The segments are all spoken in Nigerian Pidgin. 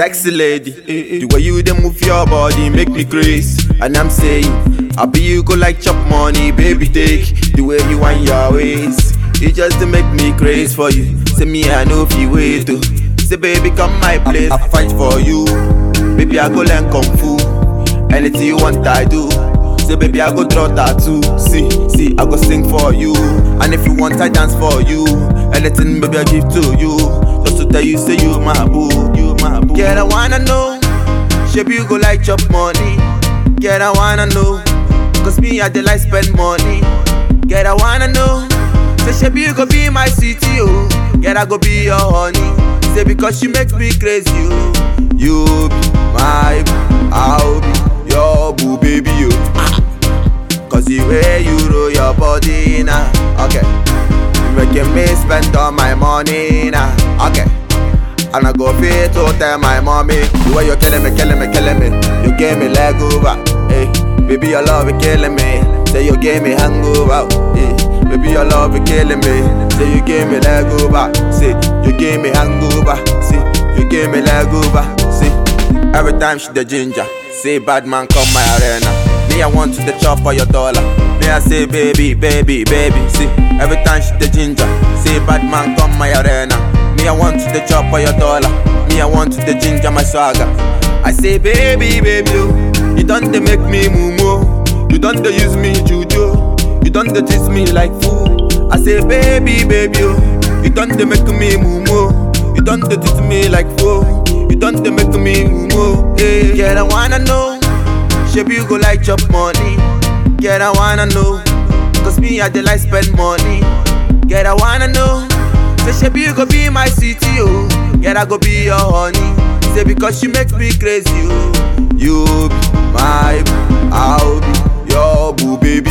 Sexy lady, the way you dey move your body make me crazy. And I'm saying, I be you go like chop money, baby take the way you want your ways. It just to make me crazy for you. Say me I know if you wait to. Say baby come my place, I fight for you. Baby I go learn kung fu. Anything you want I do. Say baby I go draw tattoo. See, see I go sing for you. And if you want I dance for you. Anything baby I give to you. Just to tell you say you my boo, you my boo. Girl I wanna know. Shape you go like chop money. Girl I wanna know. Cause me I dey like spend money. Girl I wanna know. Say shape you go be my city oh. Girl I go be your honey. Say because you make me crazy oh. You be my boo, I'll be your boo baby oh. Cause the way you roll your body now, okay. You making me spend all my money now, okay. And I go pay to tell my mommy The way you're killing me, killing me, killing me You gave me leg over, hey Baby, your love is killing me Say you gave me hangover, hey Baby, your love is killing me Say you gave me leg over Say you gave me hangover Say you gave me leg over Say every time she the ginger Say bad man come my arena Me I want to the chop for your dollar Me I say baby, baby, baby See every time she the ginger Say bad man come my arena me, I want to the chop for your dollar. Me, I want to the ginger my swagger. I say, baby, baby, oh, you done they make me mumu. You done they use me juju. You done they tease me like fool. I say, baby, baby, oh, you done they make me mumu. You done they tease me like fool. You done they make me mumu. Hey, girl, I wanna know. Shape you go like chop money. Girl, I wanna know. Cause me, I dey like spend money. Girl, I wanna know. Say shebi you go be my city, oh. Girl, I go be your honey. Say because you make me crazy, oh. You be my boo, I'll be your boo, baby,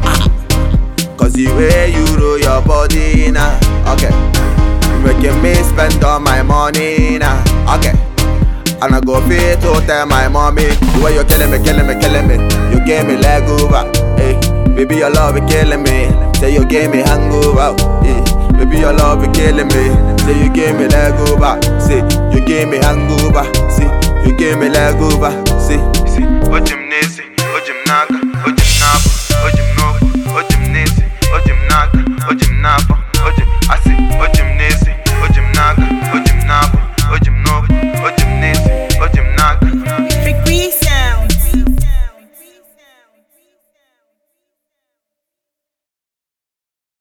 oh. Cause the way you roll your body now, okay. You making me spend all my money now, okay. And I go pay to tell my mommy The way you're killing me, killing me, killing me You gave me leg over, hey Baby, your love is killing me Say you gave me hangover, hey Baby, your love is killing me. Say you gave me leg over. Say you gave me hangover. See, you gave me leg over. See, see, what you need, see.